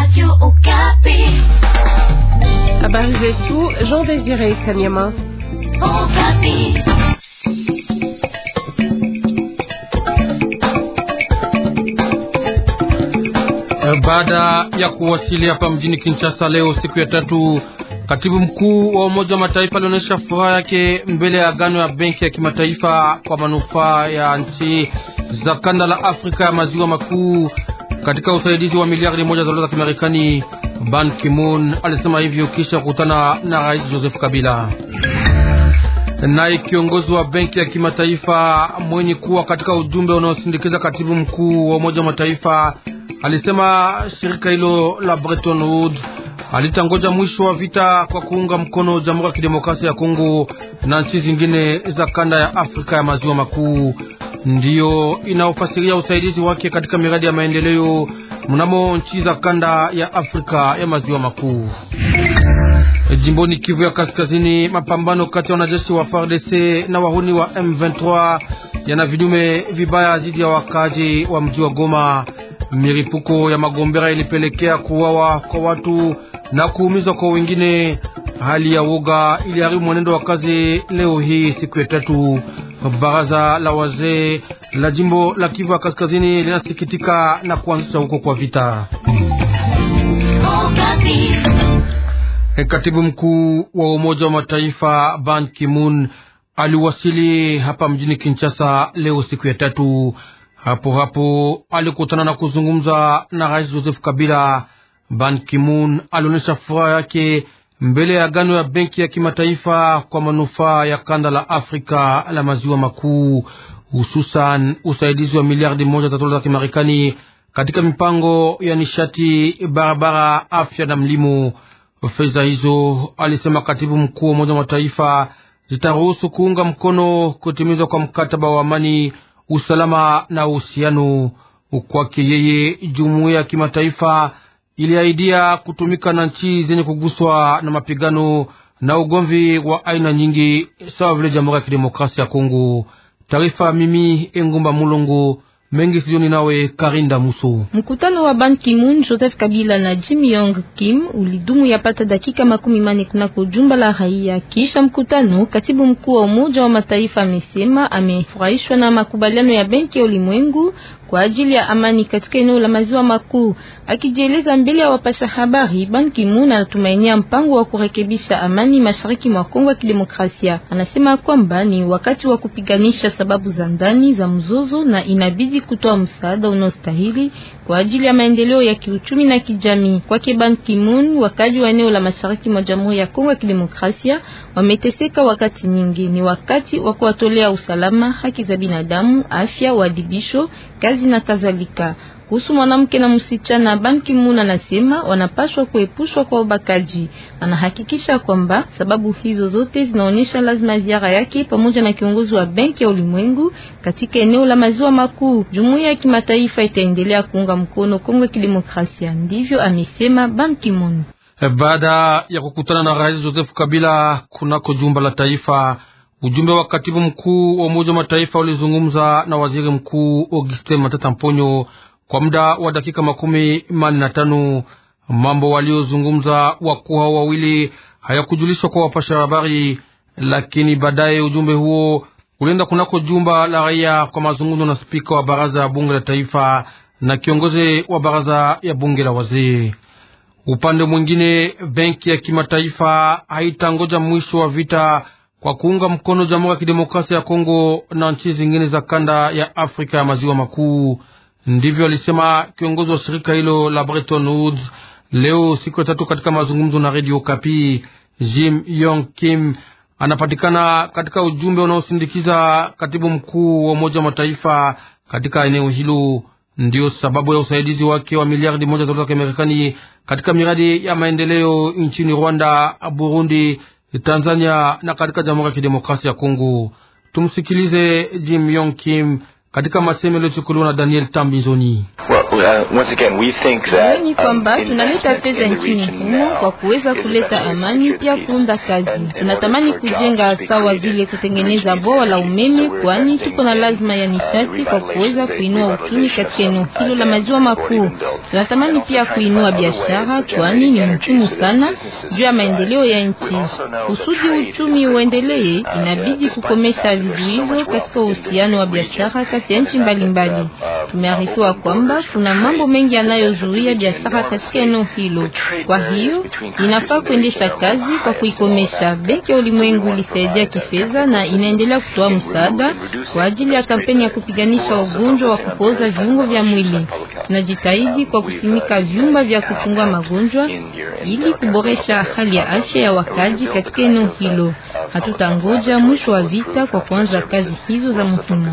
Habari zetu Jean Désiré Kanyama. Baada ya kuwasili hapa mjini Kinshasa leo siku ya tatu, katibu mkuu wa Umoja wa Mataifa alionyesha furaha yake mbele ya agano ya benki ya kimataifa kwa manufaa ya nchi za kanda la Afrika ya maziwa makuu katika usaidizi wa miliardi moja za dola za Kimarekani. Ban Ki-moon alisema hivyo kisha kukutana na Rais Joseph Kabila. Naye kiongozi wa benki ya kimataifa mwenye kuwa katika ujumbe unaosindikiza katibu mkuu wa Umoja wa Mataifa alisema shirika hilo la Bretton Woods alitangoja mwisho wa vita kwa kuunga mkono Jamhuri ya Kidemokrasia ya Kongo na nchi zingine za kanda ya Afrika ya maziwa makuu, ndiyo inaofasiria usaidizi wake katika miradi ya maendeleo mnamo nchi za kanda ya Afrika ya maziwa makuu. Jimboni Kivu ya Kaskazini, mapambano kati ya wanajeshi wa FARDC na wahuni wa M23 yana vidume vibaya dhidi ya wakazi wa mji wa Goma. Miripuko ya magombera ilipelekea kuuawa kwa watu na kuumizwa kwa wengine. Hali ya woga iliharibu mwenendo wa kazi leo hii siku ya tatu. Baraza la wazee la jimbo la Kivu ya Kaskazini linasikitika na kuanzisha huko kwa vita. Katibu mkuu wa Umoja wa Mataifa Ban Ki-moon aliwasili hapa mjini Kinshasa leo siku ya tatu. Hapo hapo alikutana na kuzungumza na Rais Joseph Kabila. Ban Ki-moon alionyesha furaha yake mbele ya agano ya benki ya kimataifa kwa manufaa ya kanda la Afrika la maziwa makuu, hususan usaidizi wa miliardi moja za dola za Kimarekani katika mipango ya nishati, barabara, afya na mlimo. Fedha hizo, alisema katibu mkuu wa Umoja wa Mataifa, zitaruhusu kuunga mkono kutimizwa kwa mkataba wa amani usalama na uhusiano. Kwake yeye, jumuiya ya kimataifa iliahidia kutumika na nchi zenye kuguswa na mapigano na ugomvi wa aina nyingi sawa vile Jamhuri ya Kidemokrasia ya Kongo. Taarifa mimi Engumba Mulongo mengi sioni nawe Karinda Muso. Mkutano wa Ban Ki-moon, Joseph Kabila na Jim Yong Kim ulidumu yapata dakika makumi mane kunako jumba la raia. Kisha mkutano, katibu mkuu wa Umoja wa Mataifa amesema amefurahishwa na makubaliano ya Benki ya Ulimwengu kwa ajili ya amani katika eneo la maziwa makuu. Akijieleza mbele ya wapasha habari, Ban Ki-moon anatumainia mpango wa kurekebisha amani mashariki mwa Kongo ya Kidemokrasia. Anasema kwamba ni wakati wa kupiganisha sababu za ndani za mzozo na inabidi kutoa msaada unaostahili kwa ajili ya maendeleo ya kiuchumi na kijamii. Kwake Ban Ki-moon, wakaji wa eneo la mashariki mwa Jamhuri ya Kongo ya Kidemokrasia wameteseka wakati nyingi. Ni wakati wa kuwatolea usalama, haki za binadamu, afya, uadibisho, kazi na kadhalika. Kuhusu mwanamke na msichana, Ban Ki-moon anasema wanapaswa kuepushwa kwa ubakaji. Anahakikisha kwamba sababu hizo zote zinaonyesha lazima ziara yake pamoja na kiongozi wa Benki ya Ulimwengu katika eneo la maziwa makuu. Jumuiya ya kimataifa itaendelea kuunga mkono Kongo ya Kidemokrasia, ndivyo amesema Ban Ki-moon. Baada ya kukutana na Rais Joseph Kabila kunako jumba la taifa, ujumbe wa katibu mkuu wa Umoja wa Mataifa ulizungumza na waziri mkuu Augustin Matata Mponyo kwa muda wa dakika makumi manne na tano. Mambo waliozungumza wakuu hao wawili hayakujulishwa kwa wapasha habari, lakini baadaye ujumbe huo ulienda kunako jumba la raia kwa mazungumzo na spika wa baraza ya bunge la taifa na kiongozi wa baraza ya bunge la wazee. Upande mwingine, benki ya kimataifa haitangoja mwisho wa vita kwa kuunga mkono Jamhuri ya Kidemokrasia ya Kongo na nchi zingine za kanda ya Afrika ya maziwa makuu. Ndivyo alisema kiongozi wa shirika hilo la Bretton Woods leo siku ya tatu katika mazungumzo na Radio Kapi. Jim Yong Kim anapatikana katika ujumbe unaosindikiza katibu mkuu wa Umoja wa Mataifa katika eneo hilo. Ndiyo sababu ya usaidizi wake wa miliardi moja za dola za Kimarekani katika miradi ya maendeleo nchini Rwanda, Burundi, Tanzania na katika Jamhuri ya Kidemokrasia ya Kongo. Tumsikilize Jim Yong Kim katika masemo yaliyochukuliwa na Daniel Tambizoni. Ni kwamba tunaleta fedha nchini humo kwa kuweza kuleta amani, pia kuunda kazi. Tunatamani kujenga sawa vile kutengeneza bwawa la umeme, kwani tuko na lazima ya nishati kwa kuweza kuinua uchumi katika eneo hilo la maziwa makuu. Tunatamani pia kuinua biashara, kwani ni muhimu sana juu ya maendeleo ya nchi. Kusudi uchumi uendelee, inabidi kukomesha vizuizo katika uhusiano wa biashara kati ya nchi mbalimbali. Tumearifiwa kwamba kuna mambo mengi yanayozuia biashara katika eneo hilo. Kwa hiyo inafaa kuendesha kazi kwa kuikomesha. Benki ya Ulimwengu ilisaidia kifedha na inaendelea kutoa msaada kwa ajili ya kampeni ya kupiganisha ugonjwa wa kupooza viungo vya mwili. Tunajitahidi kwa kusimika vyumba vya kuchungua magonjwa ili kuboresha hali ya afya ya wakazi katika eneo hilo. Hatutangoja mwisho wa vita kwa kuanza kazi hizo za muhimu.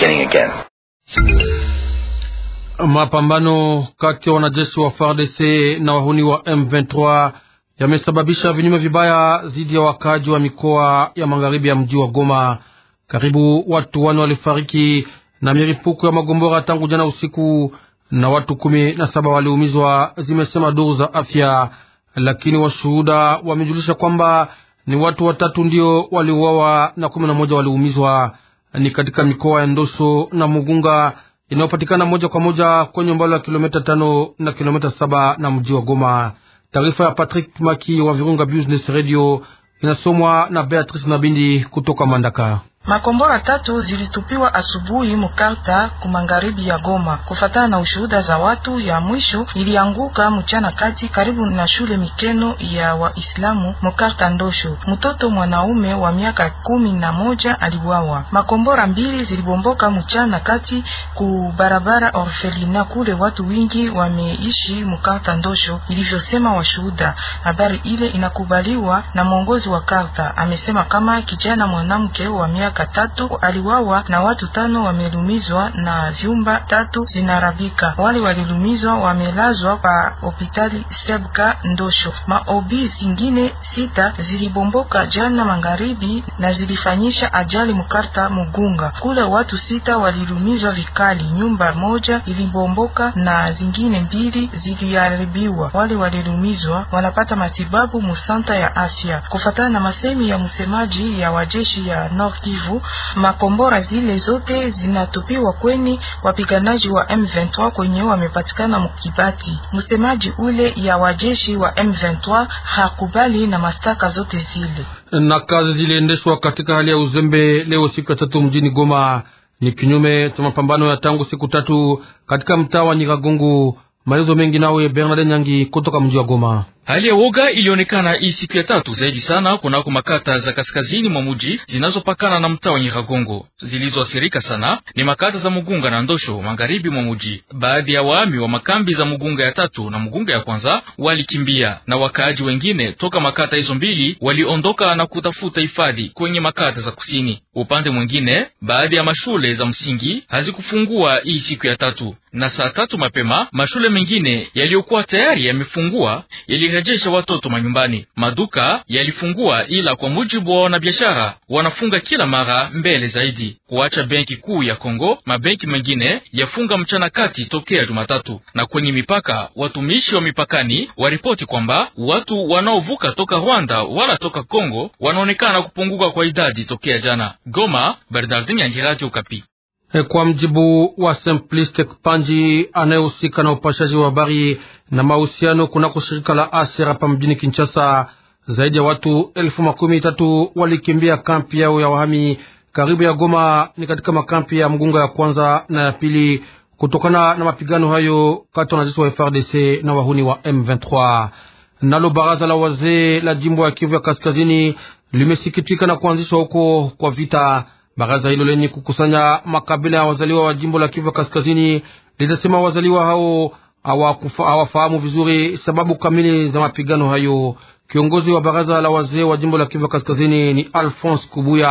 Mapambano kati ya wanajeshi wa FARDC na wahuni wa M23 yamesababisha vinyume vibaya dhidi ya wakaji wa mikoa ya magharibi ya mji wa Goma. Karibu watu wane walifariki na milipuko ya magombora tangu jana usiku na watu kumi na saba waliumizwa, zimesema duru za afya, lakini washuhuda wamejulisha kwamba ni watu watatu ndio waliuawa na kumi na moja waliumizwa. Ni katika mikoa ya Ndosho na Mugunga inayopatikana moja kwa moja kwenye umbali wa kilomita tano na kilomita saba na mji wa Goma. Taarifa ya Patrick Maki wa Virunga Business Radio inasomwa na Beatrice Nabindi kutoka Mandaka. Makombora tatu zilitupiwa asubuhi mukarta kumangaribi ya Goma. Kufatana na ushuhuda za watu, ya mwisho ilianguka mchana kati karibu na shule Mikeno ya Waislamu mukarta Ndosho. Mtoto mwanaume wa miaka kumi na moja aliwawa. Makombora mbili zilibomboka mchana kati ku barabara Orfelina, kule watu wingi wameishi mukarta Ndosho, ilivyosema washuhuda. Habari ile inakubaliwa na mwongozi wa karta, amesema kama kijana mwanamke wa miaka tatu aliwawa na watu tano wamelumizwa na vyumba tatu zinarabika. Wale walilumizwa wamelazwa pa hospitali Sebka Ndosho. Maobi zingine sita zilibomboka jana magharibi na zilifanyisha ajali Mukarta Mugunga. Kule watu sita walilumizwa vikali, nyumba moja ilibomboka na zingine mbili ziliharibiwa. Wale walilumizwa wanapata matibabu musanta ya afya, kufatana na masemi ya msemaji ya wajeshi ya North Kivu. Makombora zile zote zinatupiwa kweni wapiganaji wa M23 kwenye wamepatikana mukibati. Msemaji ule ya wajeshi wa M23 hakubali na mastaka zote zile. Na kazi ziliendeshwa katika hali ya uzembe leo siku ya tatu mjini Goma, ni kinyume cha mapambano ya tangu siku tatu katika mtaa wa Nyiragongo. Maelezo mengi nawe Bernard Nyangi kutoka mji wa Goma. Hali ya woga ilionekana hii siku ya tatu zaidi sana kunako makata za kaskazini mwa muji zinazopakana na mtaa wa Nyiragongo. Zilizoathirika sana ni makata za Mugunga na Ndosho magharibi mwa muji. Baadhi ya waami wa makambi za Mugunga ya tatu na Mugunga ya kwanza walikimbia na wakaaji wengine toka makata hizo mbili waliondoka na kutafuta hifadhi kwenye makata za kusini. Upande mwingine, baadhi ya mashule za msingi hazikufungua hii siku ya tatu, na saa tatu mapema mashule mengine yaliyokuwa tayari yamefungua yalirejesha watoto manyumbani. Maduka yalifungua, ila kwa mujibu wa wanabiashara wanafunga kila mara mbele zaidi. Kuacha benki kuu ya Kongo, mabenki mengine yafunga mchana kati tokea Jumatatu. Na kwenye mipaka, watumishi wa mipakani waripoti kwamba watu wanaovuka toka Rwanda wala toka Kongo wanaonekana kupunguka kwa idadi tokea jana. Goma, Bernardin Yangi, Radio Okapi. Kwa mjibu wa Simplistic Panji anayehusika na upashaji wa habari na mahusiano kunako shirika la Aser hapa mjini Kinshasa, zaidi ya watu elfu makumi tatu walikimbia kampi yao ya wahami karibu ya Goma, ni katika makampi ya Mgunga ya kwanza na ya pili, kutokana na mapigano hayo kati ya wanajeshi wa FRDC na wahuni wa M23. Nalo baraza la wazee la jimbo ya Kivu ya kaskazini limesikitika na kuanzishwa huko kwa vita. Baraza hilo lenye kukusanya makabila ya wazaliwa wa jimbo la Kivu kaskazini linasema wazaliwa hao hawafahamu vizuri sababu kamili za mapigano hayo. Kiongozi wa baraza la wazee wa jimbo la Kivu kaskazini ni Alphonse Kubuya,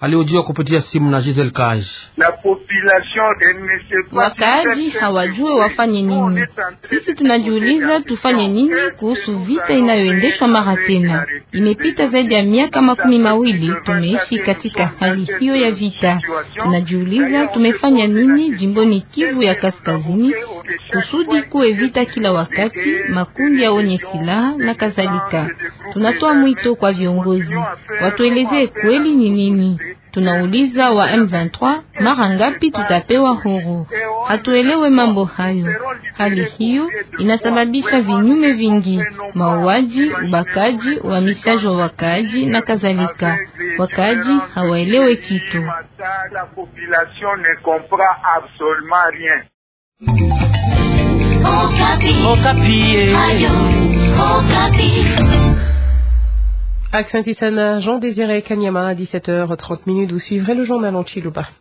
aliojiwa kupitia simu na Giselle Kaj. Wakaaji hawajue wafanye nini. Sisi tunajiuliza tufanye nini kuhusu vita inayoendeshwa mara tena. Imepita zaidi ya miaka makumi mawili tumeishi katika hali hiyo ya vita. Tunajiuliza tumefanya nini jimboni Kivu ya Kaskazini kusudi kuwe vita kila wakati, makundi ya wenye silaha na kadhalika. Tunatoa mwito kwa viongozi watuelezee kweli ni nini. Tunauliza wa M23 mara ngapi tutapewa huru? Hatuelewe mambo hayo. Hali hiyo inasababisha vinyume vingi: mauaji, ubakaji, uhamishaji wa wakaaji na kadhalika. Wakaaji hawaelewe kitu. Okapi. Okapi. Accent Jean Désiré Kanyama à 17h30 minutes. Vous suivrez le journal en Chiluba.